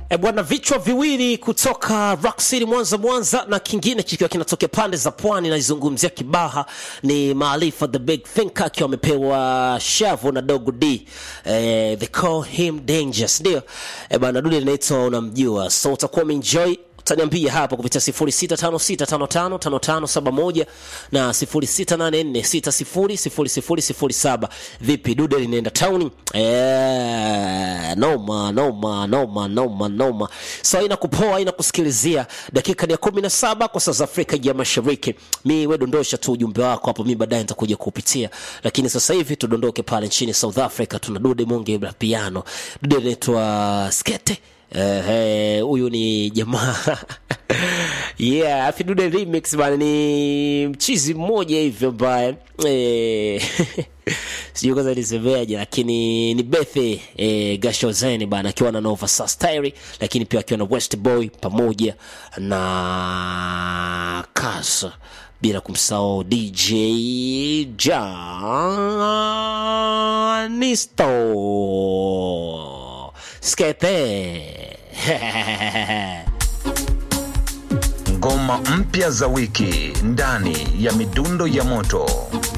E bwana, vichwa viwili kutoka Rock City Mwanza, Mwanza, na kingine kikiwa kinatokea pande za pwani. Naizungumzia Kibaha ni Maarifa the Big Thinker akiwa amepewa shavu na Dogo D eh, they call him dangerous, ndio e bwana, dude linaitwa unamjua, so utakuwa umeenjoy utaniambia hapo kupitia 0656555571 na 0684600007. Vipi dude linaenda town? Eh, noma noma noma noma noma. So ina kupoa ina kusikilizia dakika ni ya 17 kwa saa za Afrika ya Mashariki. Mi we dondosha tu ujumbe wako hapo, mi baadaye nitakuja kupitia, lakini sasa hivi tudondoke pale nchini South Africa. Tuna dude monge la piano, dude linaitwa Skete huyu uh, ni jamaa yeah, afidude remix bana, ni mchizi mmoja hivyo ambaye eh, sijui kwanza nisemeaje, lakini ni Bethe eh, Gashozeni bana, akiwa na Nova Style, lakini pia akiwa na West Boy pamoja na Kasa bila kumsahau DJ Janisto Skete Ngoma mpya za wiki ndani ya midundo ya moto.